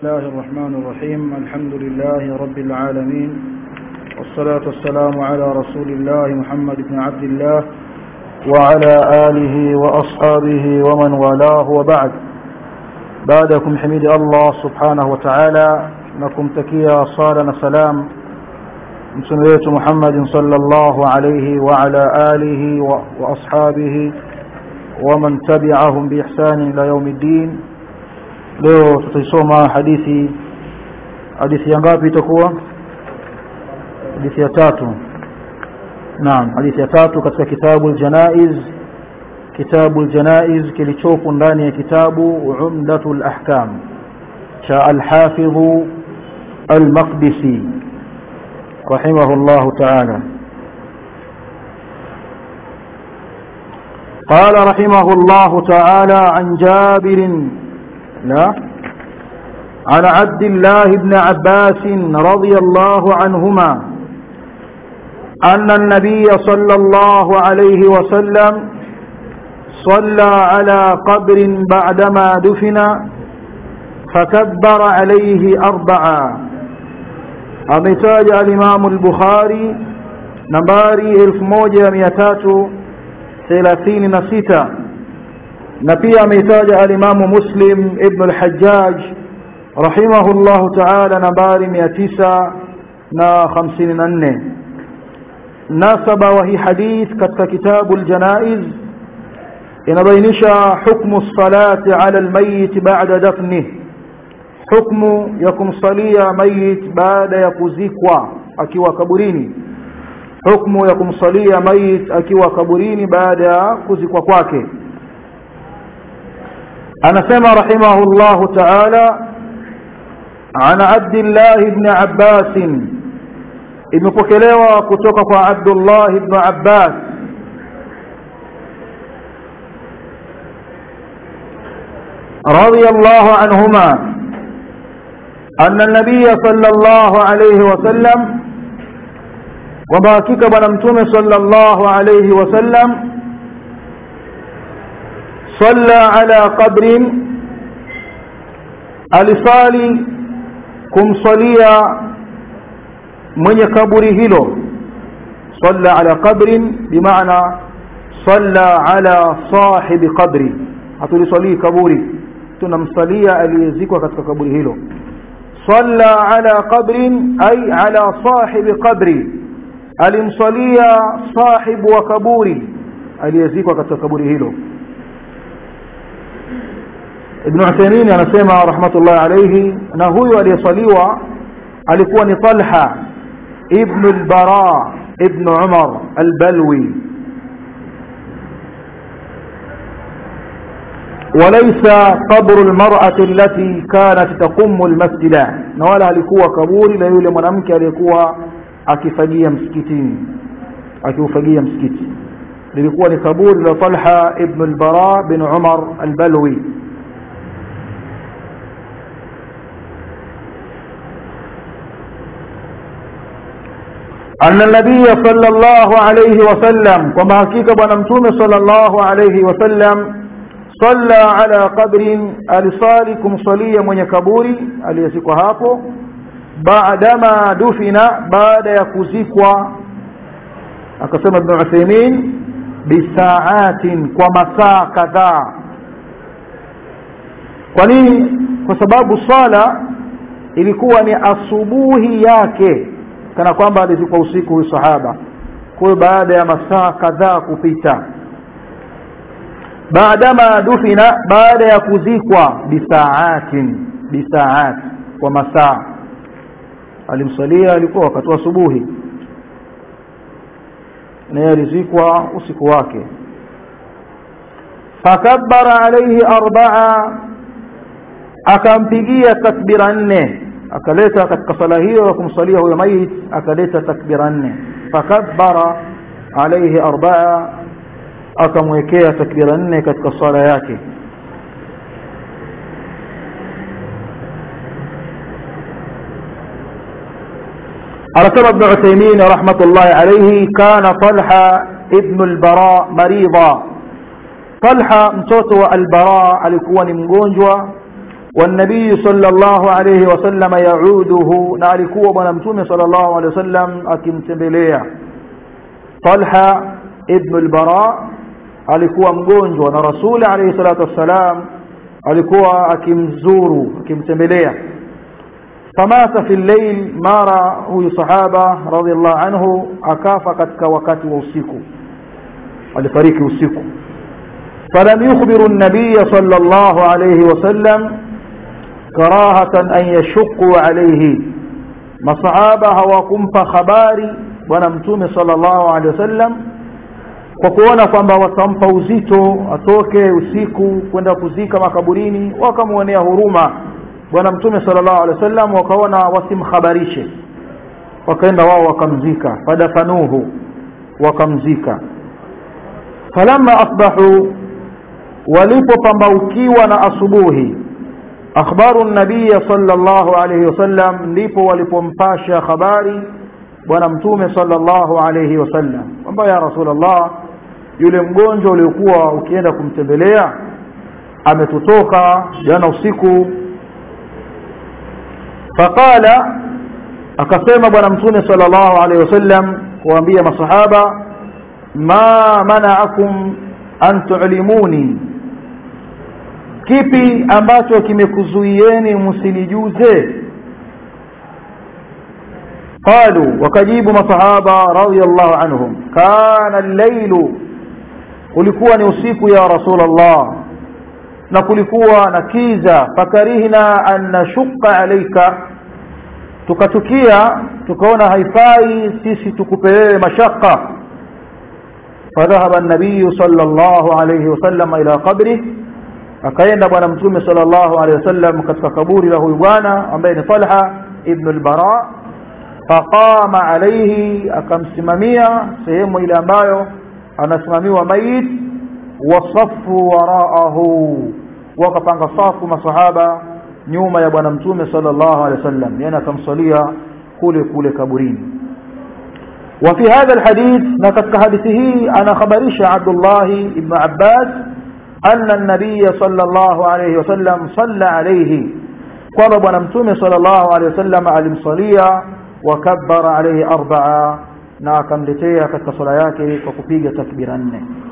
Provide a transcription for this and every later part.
الله الرحمن الرحيم الحمد لله رب العالمين والصلاة والسلام على رسول الله محمد بن عبد الله وعلى آله وأصحابه ومن والاه وبعد بعدكم حميد الله سبحانه وتعالى نكم تكيا صالنا سلام مسنوية محمد صلى الله عليه وعلى آله وأصحابه ومن تبعهم بإحسان إلى يوم الدين leo tutaisoma hadithi hadithi ya ngapi itakuwa hadithi ya tatu naam hadithi ya tatu katika kitabu aljanaiz kitabu aljanaiz kilichopo ndani ya kitabu umdatul ahkam cha alhafidh almaqdisi rahimahullah ta'ala قال رحمه الله تعالى عن جابر لا عن عبد الله بن عباس رضي الله عنهما أن النبي صلى الله عليه وسلم صلى على قبر بعدما دفن فكبر عليه أربعا أمتاج الإمام البخاري نباري إلف موجة مئتات ثلاثين نسيتا na pia ameitaja alimamu muslim ibn al-hajjaj rahimahullahu ta'ala nambari 954 nasaba wa hii hadith katika kitabu al-janaiz inabainisha hukmu salati ala al-mayyit ba'da dafnih hukmu ya kumsalia mayit baada ya kuzikwa akiwa kaburini hukmu ya kumsalia mayit akiwa kaburini baada ya kuzikwa kwake anasema rahimahullahu ta'ala ana Abdullah ibn Abbas imepokelewa kutoka kwa Abdullah ibn Abbas رضي الله عنهما أن النبي صلى الله عليه وسلم وباكك بنمتم صلى الله عليه وسلم صلى على قبر alisali kumsalia mwenye kaburi hilo salla ala qabrin bimaana salla ala sahibi qabri hatulisalii kaburi tunamsalia aliyezikwa katika kaburi hilo salla ala qabrin ay ala sahibi qabri alimsalia sahibu wa kaburi aliyezikwa katika kaburi hilo Ibn Uthaymeen anasema rahmatullahi alayhi na huyu aliyesaliwa alikuwa ni Talha ibn al-Bara ibn Umar al-Balwi وليس قبر المرأة التي كانت تقم المسجد na wala alikuwa kaburi la yule mwanamke aliyekuwa akifagia msikitini akiufagia msikiti lilikuwa ni kaburi la Talha ibn al-Bara bin Umar al-Balwi أن النبي صلى الله عليه وسلم كما حقيقة بنمتوم صلى الله عليه وسلم صلى على قبر ألصالكم صليا من يكبوري أليسك هاكو بعدما دفن بعد يكزكوا أقسم ابن عثيمين بساعات ومساء كذا kwa nini kwa sababu swala ilikuwa ni asubuhi yake kana kwamba alizikwa usiku huyu sahaba kwa hiyo baada ya masaa kadhaa kupita baadama dufina baada ya kuzikwa bisaatin bisaat kwa masaa alimsalia alikuwa wakati wa asubuhi naye alizikwa usiku wake fakabbara alayhi arbaa akampigia takbira nne akaleta katika sala hiyo ya kumsalia huyo mayit akaleta takbira nne fakabbara alayhi arbaa akamwekea takbira nne katika sala yake anasema ibn Uthaymeen rahmatullahi alayhi kana Talha ibn al-Bara marida Talha mtoto wa al-Bara alikuwa ni mgonjwa والنبي صلى الله عليه وسلم يعوده نالكوا بنا متوم صلى الله عليه وسلم akimtembelea Talha ibn al-Bara alikuwa mgonjwa na Rasuli alayhi salatu wassalam alikuwa akimzuru akimtembelea famata fi llail mara huyu sahaba radhiallahu anhu akafa katika wakati wa usiku alifariki usiku falam yukhbiru an-nabiy sallallahu alayhi wasallam karahatan an yashqu alayhi masahaba hawakumpa habari bwana mtume sallallahu alayhi wasallam kwa kuona kwamba watampa uzito atoke usiku kwenda kuzika makaburini wakamwonea huruma bwana mtume sallallahu alaihi wasallam wakaona wasimhabarishe wakaenda wao wakamzika fadafanuhu wakamzika falamma asbahu walipopambaukiwa na asubuhi akhbaru nabiya sallallahu alaihi wasallam ndipo walipompasha habari bwana mtume sallallahu alaihi wasallam kwamba ya rasulullah yule mgonjwa uliokuwa ukienda kumtembelea ametutoka jana usiku faqala akasema bwana mtume sallallahu alaihi wasallam kuambia masahaba ma mana'akum an tu'limuni kipi ambacho kimekuzuieni msinijuze qalu wakajibu masahaba radiyallahu anhum kana al-lailu kulikuwa ni usiku ya rasulullah na kulikuwa na kiza fakarihna an nashqa alayka tukachukia tukaona haifai sisi tukupe wewe mashaka فذهب النبي صلى الله عليه وسلم إلى قبره akaenda bwana mtume sallallahu alaihi wasallam katika kaburi la huyu bwana ambaye ni Talha ibn al-Bara faqama alayhi akamsimamia sehemu ile ambayo anasimamiwa mayit wasafu waraahu wakapanga safu masahaba nyuma ya bwana mtume sallallahu alaihi wasallam yani akamsalia kule kule kaburini وفي هذا الحديث نكتك حديثه أنا خبرش عبد الله بن عباس أن النبي صلى الله عليه وسلم صلى عليه قال بنمتم صلى الله عليه وسلم على المصلية وكبر عليه أربعة ناكم لتيا كتصلياك وكفيق تكبيرا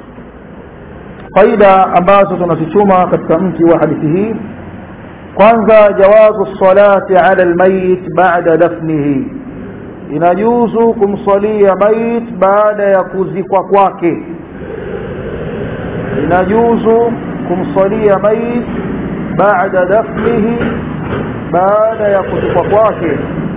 faida ambazo tunazituma katika mti wa hadithi hii kwanza jawazu salati ala almayit ba'da dafnihi inajuzu kumsalia mayit baada ya kuzikwa kwake inajuzu kumsalia mayit baada dafnihi baada ya kuzikwa kwake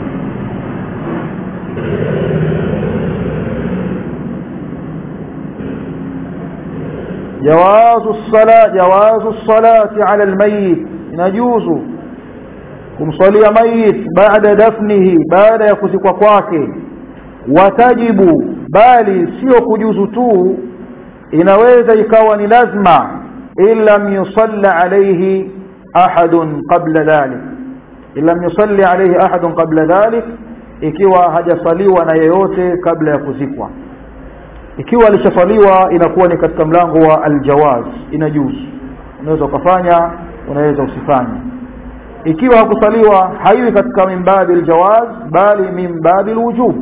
جواز الصلاة جواز الصلاة على الميت يجوز kumsalia mayit baada dafnihi baada ya kuzikwa kwake watajibu bali sio kujuzu tu inaweza ikawa ni lazima illam yusalla alayhi ahadun qabla dhalik illam yusalli alayhi ahadun qabla dhalik ikiwa hajasaliwa na yeyote kabla ya kuzikwa ikiwa alishasaliwa inakuwa ni katika mlango wa aljawaz inajuzu unaweza ukafanya unaweza usifanye ikiwa hakusaliwa haiwi katika min babi aljawaz bali min babi alwujub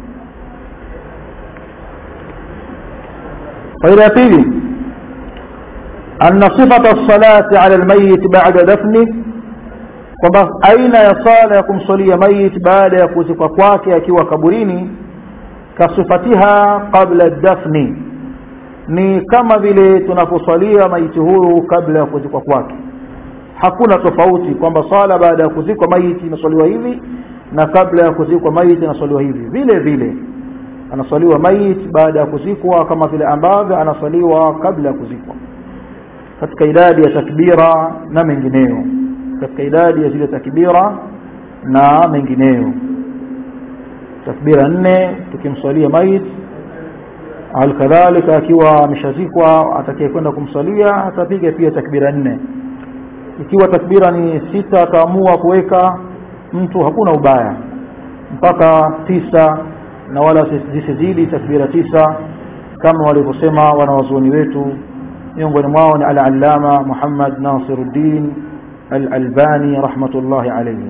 faida ya pili أن صفة الصلاة على الميت بعد دفنه kwamba aina ya sala ya kumsalia mayit baada ya kuzikwa kwake akiwa kaburini kasifatiha qabla dafni ni kama vile tunaposalia maiti huyu kabla ya kuzikwa kwake hakuna tofauti kwamba sala baada ya kuzikwa maiti inaswaliwa hivi na kabla ya kuzikwa maiti inaswaliwa hivi vile vile anaswaliwa maiti baada ya kuzikwa kama vile ambavyo anaswaliwa kabla ya kuzikwa katika idadi ya takbira na mengineyo katika idadi ya zile takbira na mengineyo takbira nne tukimswalia maiti alkadhalika akiwa ameshazikwa atakayekwenda kumswalia atapiga pia takbira nne ikiwa takbira ni sita akaamua kuweka mtu hakuna ubaya mpaka tisa na wala zisizidi takbira tisa kama walivyosema wanawazuoni wetu miongoni mwao ni al-allama Muhammad Nasiruddin al-Albani rahmatullahi alayhi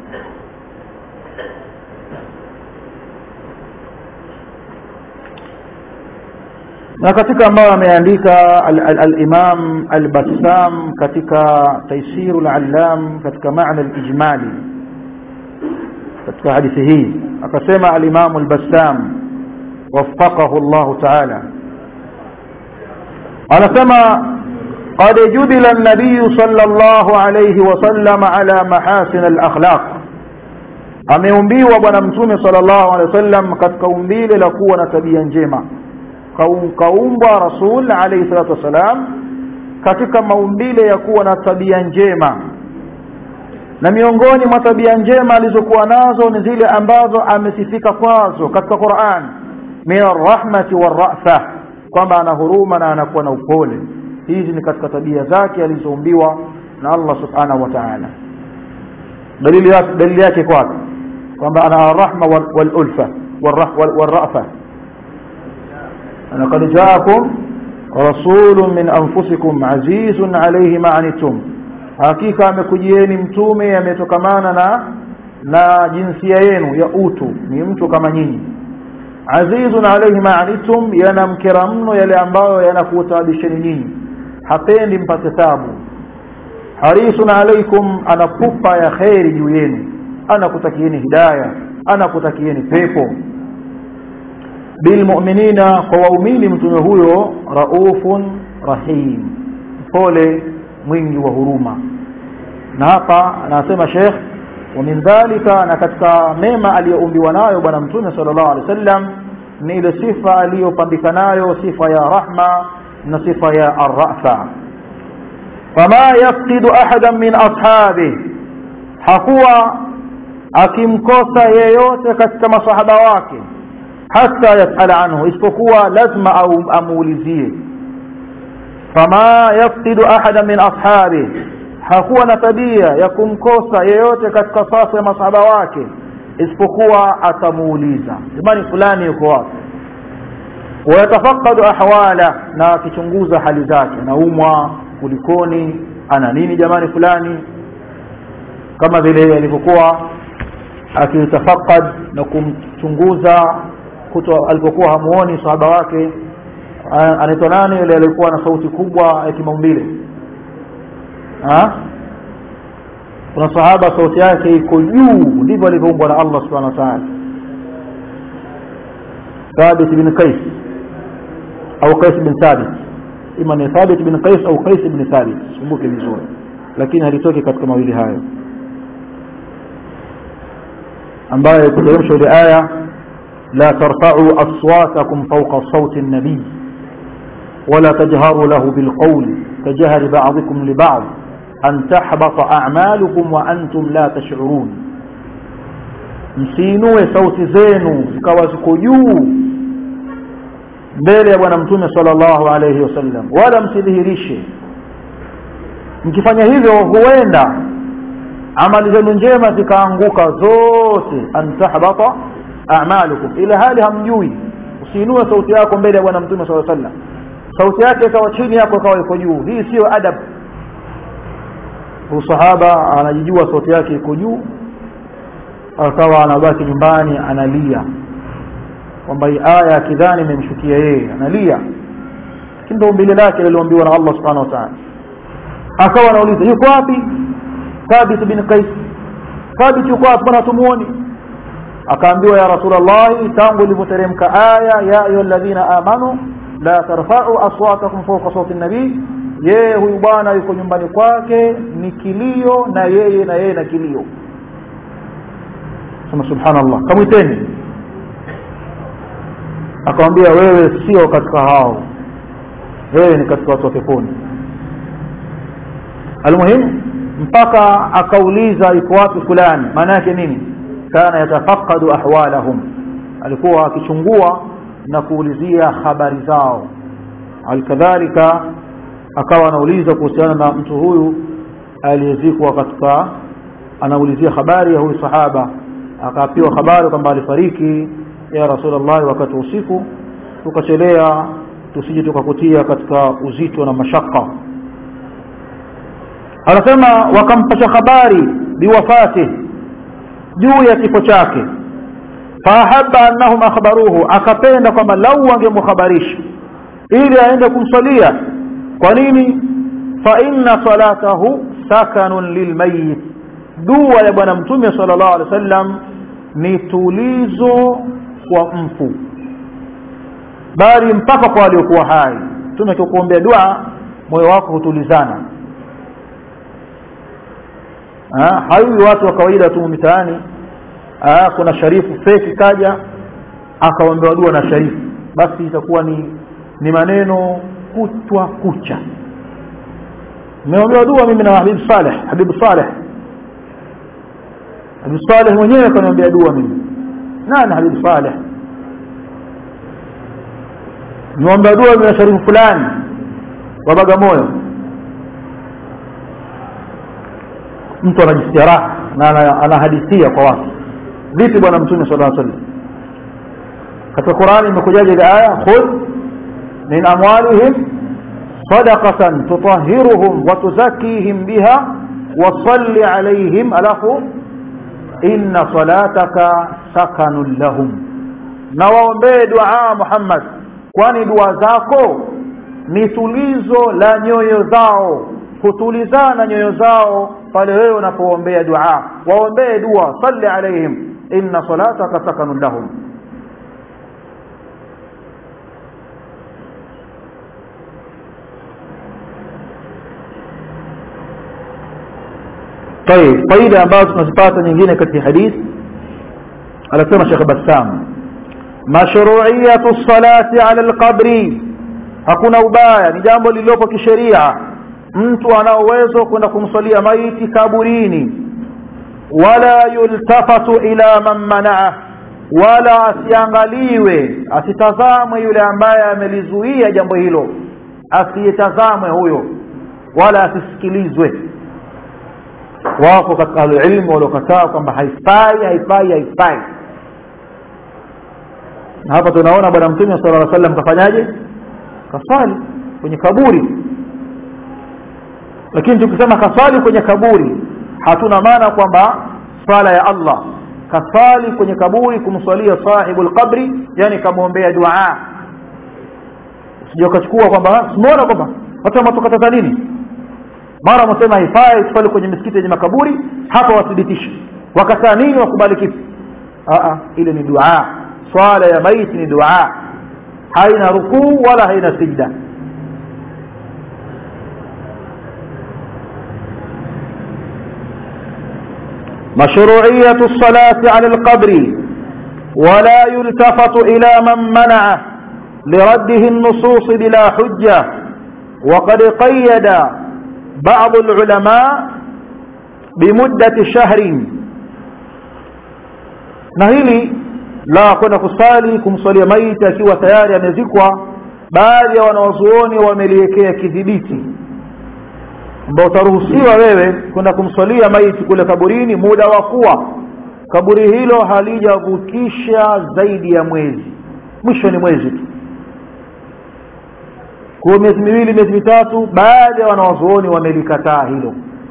na katika ambayo ameandika al-Imam al-Bassam katika Taisir al-Allam katika maana al-ijmali katika hadithi hii akasema al-Imam al-Bassam waffaqahu Allah ta'ala anasema قد جبل النبي صلى الله عليه وسلم على محاسن الأخلاق ameumbiwa bwana mtume sallallahu alaihi wasallam katika umbile la kuwa na tabia njema kaumbwa rasul alayhi salatu wasalam katika maumbile ya kuwa na tabia njema na miongoni mwa tabia njema alizokuwa nazo ni zile ambazo amesifika kwazo katika Qur'an min arrahmati warrafa kwamba ana huruma na anakuwa na upole hizi ni katika tabia zake alizoumbiwa na Allah subhanahu wa ta'ala dalili yake dalili yake kwa kwamba ana arrahma wal ulfa warrafa لقد جاءكم رسول من أنفسكم عزيز عليه ما عنتم hakika amekujieni mtume ametokamana na na jinsia yenu ya utu ni mtu kama nyinyi azizun alayhi ma anitum yanamkera mno yale ambayo yanakutabisheni nyinyi hapendi mpate tabu harisun alaykum anapupa ya kheri juu yenu anakutakieni hidayah anakutakieni pepo bilmu'minina kwa waumini mtume huyo raufun rahim pole mwingi wa huruma na hapa anasema Sheikh wa min dhalika na katika mema aliyoumbiwa nayo bwana mtume sallallahu alaihi wasallam ni ile sifa aliyopambika nayo sifa ya rahma na sifa ya arrafa fama yafqidu ahadan min ashabi hakuwa akimkosa yeyote katika masahaba wake hata yasala anhu isipokuwa lazima au amuulizie fama yafqidu ahada min ashabi hakuwa na tabia ya kumkosa yeyote katika safu ya masahaba wake isipokuwa atamuuliza jamani fulani yuko wapi wayatafaqadu ahwala na akichunguza hali zake anaumwa kulikoni ana nini jamani fulani kama vile alivyokuwa akitafaqad na kumchunguza kuto alipokuwa hamuoni sahaba wake anaitwa nani yule alikuwa na sauti kubwa ya kimaumbile kuna sahaba sauti yake iko juu ndivyo alivyoumbwa na Allah subhanahu wa ta'ala Thabit bin Qais au Qais bin Thabit ima ni Thabit bin Qais au Qais bin Thabit kumbuke vizuri lakini halitoki katika mawili hayo ambaye kuteremsha ile aya لا ترفعوا أصواتكم فوق صوت النبي ولا تجهروا له بالقول كجهر بعضكم لبعض أن تحبط أعمالكم وأنتم لا تشعرون msiinue sauti zenu zikawa ziko juu mbele ya bwana mtume sallallahu alayhi wasallam wala msidhihirishe mkifanya hivyo huenda amali zenu njema zikaanguka zote an tahbata a'malukum ila hali hamjui usiinue sauti yako mbele ya bwana mtume sallallahu alaihi wasallam sauti yake ikawa chini yako ikawa iko juu hii sio adab usahaba anajijua sauti yake iko juu akawa anabaki nyumbani analia kwamba hii aya kidhani imemshukia yeye analia lakini ndio umbile lake lililoambiwa na Allah subhanahu wa ta'ala akawa anauliza yuko wapi Thabit bin Qais Thabit yuko wapi bwana tumuone akaambiwa ya rasulullah tangu ilivyoteremka aya ya ayyuhalladhina amanu la tarfa'u aswatakum fawqa sawti an-nabi yeye huyu bwana yuko nyumbani kwake ni kilio na yeye na yeye na kilio sema subhanallah kamwiteni akamwambia wewe sio katika hao wewe ni katika watu wa peponi almuhimu mpaka akauliza iko wapi fulani maana yake nini kana yatafaqadu ahwalahum alikuwa akichungua na kuulizia habari zao alkadhalika akawa anauliza kuhusiana na mtu huyu aliyezikwa katika anaulizia habari ya huyu sahaba akapewa habari kwamba alifariki ya rasulullah wakati usiku tukachelea tusije tukakutia katika uzito na mashaka anasema wakampasha habari biwafati juu ya kifo chake faahaba annahum akhbaruhu akapenda kwamba lau wangemkhabarisha ili aende kumsalia kwa nini fa inna salatahu sakanun lilmayit dua ya bwana mtume sallallahu alaihi wasallam ni tulizo kwa mfu bali mpaka kwa waliokuwa hai mtume akikuombea dua moyo wako hutulizana haiwi watu wa kawaida tu mitaani kuna sharifu feki kaja akaombewa dua na sharifu basi itakuwa ni ni maneno kutwa kucha nimeombewa dua mimi na Habib Saleh Habib Saleh Habib Saleh mwenyewe kaniombea dua mimi nani Habib Saleh nimeombewa dua na sharifu fulani wa Bagamoyo mtu anajisikia raha na anahadithia kwa watu vipi bwana mtume sallallahu alaihi wasallam katika Qur'ani imekujaje ile aya khudh min amwalihim sadaqatan tutahhiruhum wa tuzakkihim biha wa salli alaihim alafu inna salataka sakanun lahum na waombee dua Muhammad kwani dua zako ni tulizo la nyoyo zao kutulizana nyoyo zao pale wewe unapoombea dua waombee dua salli alaihim inna salataka sakanun lahum طيب faida ambazo tunazipata nyingine katika hadithi anasema Sheikh Bassam mashru'iyatu salati ala alqabri hakuna ubaya ni jambo lililopo kisheria mtu ana uwezo kwenda kumswalia maiti kaburini wala yultafatu ila man manaa wala asiangaliwe asitazamwe yule ambaye amelizuia jambo hilo asiyetazamwe huyo wala asisikilizwe wako katika alilmu waliokataa kwamba haifai haifai haifai na hapa tunaona bwana mtume sallallahu alaihi wasallam kafanyaje kasali kwenye kaburi lakini tukisema kasali kwenye kaburi hatuna maana kwamba swala ya Allah kasali kwenye kaburi kumswalia sahibul qabri yani kamwombea dua usije ukachukua kwamba simuona kwamba watu wametukataza nini mara wamesema haifai tuswali kwenye misikiti yenye makaburi hapa wathibitishe wakataa nini wakubali kipi a ile ni dua swala ya maiti ni dua haina rukuu wala haina sijda مشروعية الصلاة على القبر ولا يلتفت إلى من منعه لرده النصوص بلا حجة وقد قيد بعض العلماء بمدة شهر نهيلي la kwenda kusali kumswalia maiti akiwa tayari amezikwa baadhi ya wanawazuoni wameliwekea kidhibiti ambao utaruhusiwa wewe kwenda kumswalia maiti kule kaburini muda wa kuwa kaburi hilo halijavukisha zaidi ya mwezi mwisho ni mwezi tu kwa miezi miwili miezi mitatu baadhi ya wanawazuoni wamelikataa hilo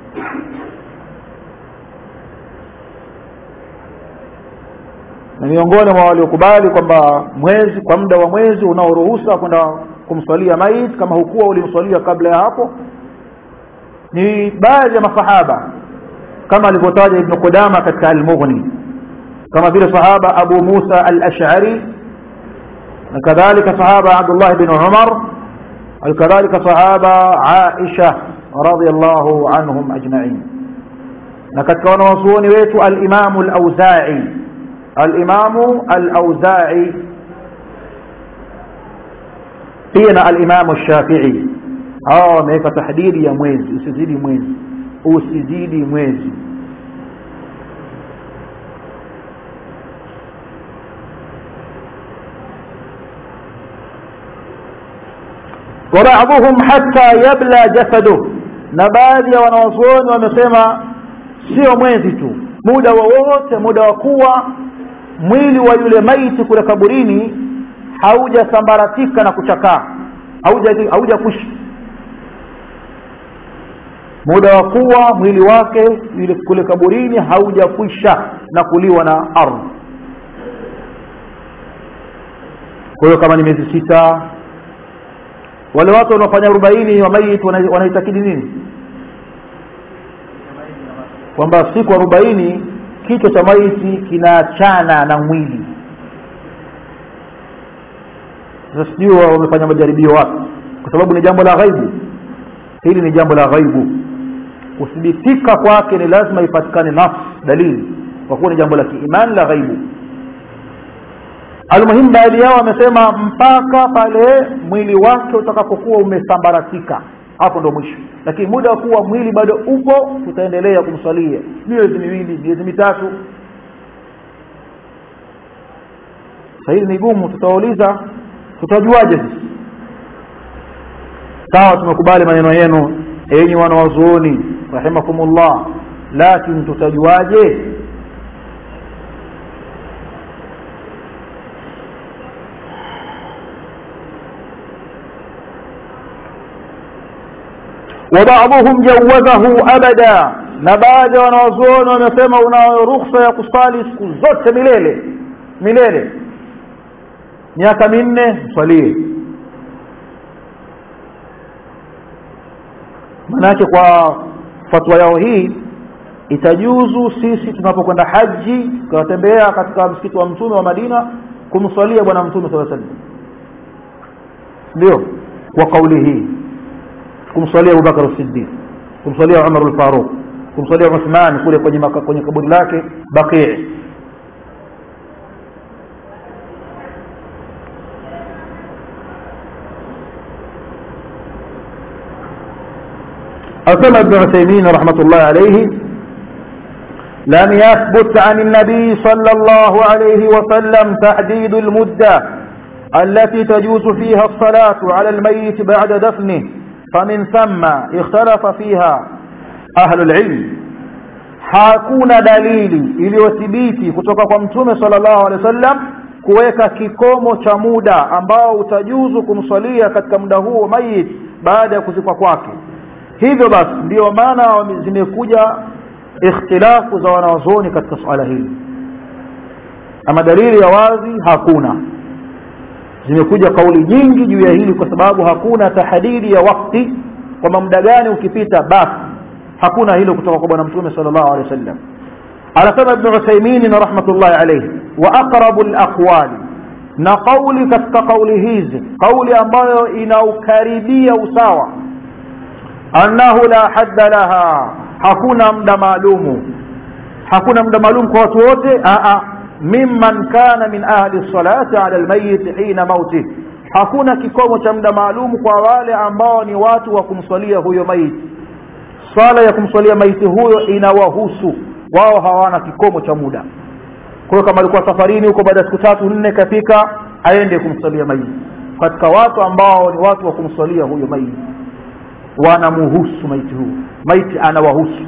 na miongoni mwa waliokubali kwamba mwezi kwa muda wa mwezi unaoruhusa kwenda kumswalia maiti kama hukuwa ulimswalia kabla ya hapo ni baadhi ya masahaba kama alivyotaja ibn Qudama katika al-Mughni kama vile sahaba Abu Musa al-Ash'ari na kadhalika sahaba Abdullah ibn Umar kadhalika sahaba Aisha radhiyallahu anhum ajma'in na katika wanawazuoni wetu al-Imam al-Auza'i al-Imam al-Auza'i pia na al-Imam al-Shafi'i hawa wameweka tahdidi ya mwezi usizidi mwezi usizidi mwezi وبعضهم حتى يبلى جسده na baadhi ya wanawazuoni wamesema sio mwezi tu muda wowote muda wa kuwa mwili wa yule maiti kule kaburini haujasambaratika na kuchakaa hauja hauja kushi muda wa kuwa mwili wake yule kule kaburini haujakwisha na kuliwa na ardhi kwa hiyo kama ni miezi sita wale watu wanaofanya arobaini wa maiti wanaitakidi nini kwamba siku arobaini kichwa cha maiti kinaachana na mwili sasa sijui wamefanya majaribio wapi kwa sababu ni jambo la ghaibu hili ni jambo la ghaibu kuthibitika kwake ni lazima ipatikane nafsi dalili kwa kuwa ni jambo la kiimani la ghaibu almuhimu baadhi yao wamesema mpaka pale mwili wake utakapokuwa umesambaratika hapo ndo mwisho lakini muda wa kuwa mwili bado upo tutaendelea kumswalia miezi miwili miezi mitatu sahili ni gumu tutawauliza tutajuaje sisi sawa tumekubali maneno yenu enyi wanawazuoni rahimakumullah lakini tutajuaje وبعضهم جوزه أبدا na baadhi ya wanawazuoni wamesema unayo ruhusa ya kusali siku zote milele milele miaka minne mswalie manake kwa fatwa yao hii itajuzu sisi tunapokwenda haji tukawatembea katika msikiti wa mtume wa madina kumswalia bwana mtume saa salam ndio kwa kauli hii kumswalia abubakar siddiq kumswalia umar lfaruq kumswalia uthman kule kwenye, maka, kwenye kaburi lake baqii أسمى ابن عثيمين رحمة الله عليه لم يثبت عن النبي صلى الله عليه وسلم تحديد المدة التي تجوز فيها الصلاة على الميت بعد دفنه فمن ثم اختلف فيها أهل العلم hakuna dalili iliyothibiti kutoka kwa mtume sallallahu alaihi wasallam kuweka kikomo cha muda ambao utajuzu kumswalia katika muda huo mayit baada ya kuzikwa kwake hivyo basi ndiyo maana zimekuja ikhtilafu za wanawazuoni katika suala hili ama dalili ya wazi hakuna zimekuja kauli nyingi juu ya hili kwa sababu hakuna tahdidi ya wakti kwamba muda gani ukipita basi hakuna hilo kutoka kwa bwana mtume sallallahu alaihi wasallam anasema ibn Uthaymeen rahmatullahi alayhi wa aqrabu alaqwali na kauli katika kauli hizi kauli ambayo inaukaribia usawa annahu la hadda laha hakuna muda maalumu hakuna muda maalum kwa watu wote a mimman kana min ahli salati ala almayit hina mauti hakuna kikomo cha muda maalum kwa wale ambao ni watu wa kumswalia huyo maiti swala ya kumswalia maiti huyo inawahusu wao hawana kikomo cha muda kwa hiyo kama alikuwa safarini huko baada ya siku tatu nne kafika aende kumswalia maiti katika watu ambao ni watu wa kumswalia huyo maiti wanamuhusu maiti huyo maiti anawahusu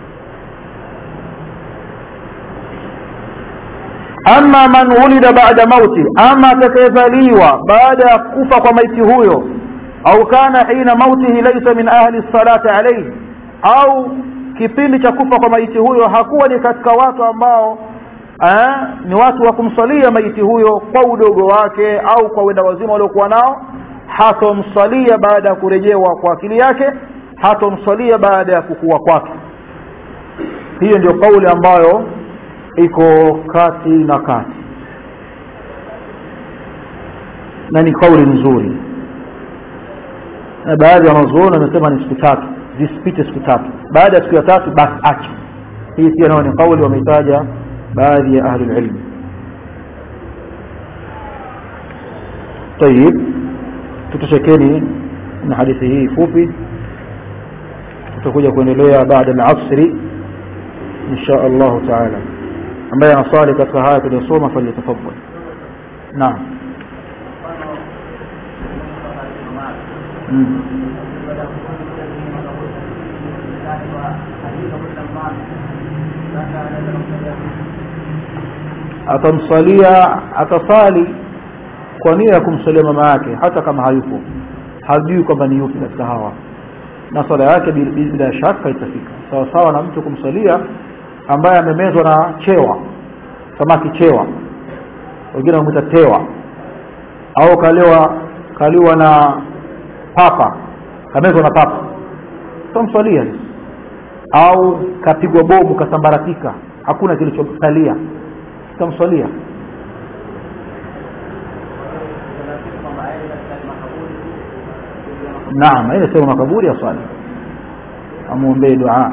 ama man wulida baada mauti ama atakayezaliwa baada ya kufa kwa maiti huyo au kana hina mautihi laisa min ahli salati alayhi au kipindi cha kufa kwa maiti huyo hakuwa ni katika watu ambao eh, ni watu wa kumsalia maiti huyo kwa udogo wake au kwa wenda wazima waliokuwa nao hatomsalia baada ya kurejewa kwa akili yake hatomsalia baada ya kukua kwake hiyo ndio kauli ambayo iko kati na kati na ni kauli nzuri na baadhi ya wanazuoni wamesema ni siku tatu zisipite siku tatu baada ya siku ya tatu basi acha hii pia nayo ni kauli wameitaja baadhi ya ahli ilmu tayib tutoshekeni na hadithi hii fupi tutakuja kuendelea baada al-asri insha Allah taala ambaye anaswali katika haya tuliyosoma falyatafaddal naam mm. atamsalia atasali kwa nia ya kumsalia mama yake hata kama hayupo hajui kwamba ni yupi katika hawa na swala yake bila shaka itafika sawa sawa na mtu kumsalia ambaye amemezwa na chewa samaki chewa wengine wamwita tewa au kaliwa kaliwa na papa kamezwa na papa utamswalia au kapigwa bomu kasambaratika hakuna kilichosalia utamswalia naam ile sema makaburi ya swali amwombee dua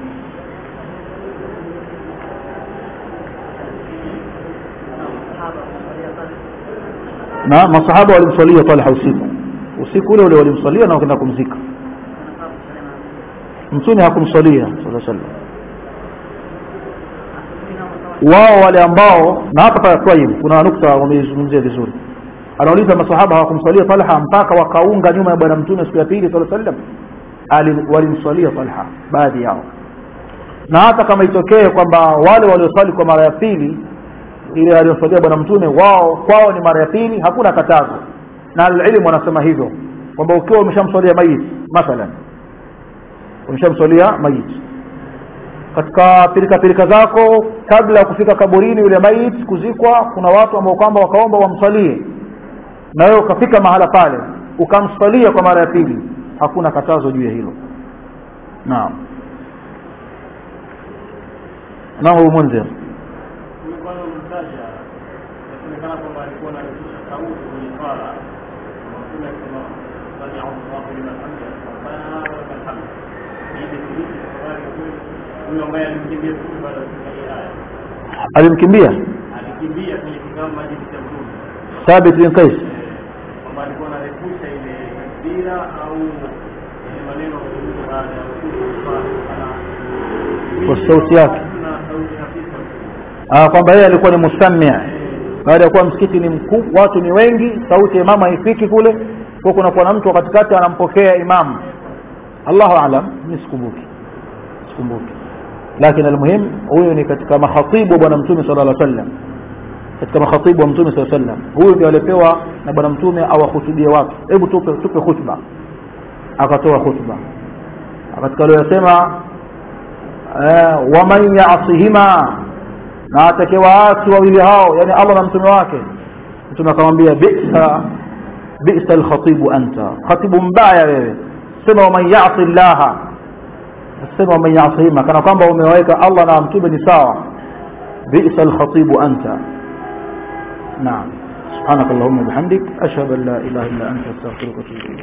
na masahaba walimswalia Talha usiku usiku ule ule walimswalia na wakaenda kumzika mtume hakumswalia sallallahu alaihi wasallam wao wale ambao na hapa pale Tayyib kuna nukta wameizungumzia vizuri anauliza masahaba hawakumswalia Talha mpaka wakaunga nyuma ya bwana mtume siku ya pili sallallahu alaihi wasallam walimswalia Talha baadhi yao na hata kama itokee kwamba wale walioswali kwa mara ya pili ile aliyoswalia bwana mtume wao kwao ni mara ya pili hakuna katazo na alilmu wanasema hivyo kwamba ukiwa umeshamswalia mayit mathalan umeshamswalia mayit katika pirika pirika zako kabla ya kufika kaburini yule mayit kuzikwa kuna watu ambao kwamba wakaomba wamswalie na wewe ukafika mahala pale ukamswalia kwa mara ya pili hakuna katazo juu ya hilo naam naam munzir inasemekana kwamba alikuwa anarudisha sauti kwenye swala mtume akisema sami Allahu liman hamida rabbana wa lakal hamd hii ni thibiti kwa habari ya kweli huyo ambaye alimkimbia mtume baada ya kusikia hii aya alimkimbia alikimbia kwenye kikao majini cha mtume Thabit bin Qais kwamba alikuwa anarefusha ile takbira au ile maneno kuzungumza baada ya kusikia ana Kwa sauti yake. na sauti hafifu ah kwamba yeye alikuwa ni mustamia baada ya kuwa msikiti ni mkubwa watu ni wengi sauti ya imamu haifiki kule kwa kuna kuwa na mtu katikati anampokea imamu Allahu aalam mimi sikumbuki sikumbuki lakini almuhim huyu ni katika makhatibu wa bwana mtume sallallahu alaihi wasallam katika makhatibu wa mtume sallallahu alaihi wasallam huyu ndiye alipewa na bwana mtume awahutubie watu hebu tupe tupe khutba akatoa khutba katika aliyosema waman yasihima na atakayewaasi wawili hao yani Allah na mtume wake mtume akamwambia bisa bisa alkhatibu anta khatibu mbaya wewe sema waman yasi llaha sema waman yasihima kana kwamba umeweka Allah na mtume ni sawa bisa alkhatibu anta naam سبحانك اللهم وبحمدك أشهد أن لا إله إلا أنت أستغفرك وأتوب إليك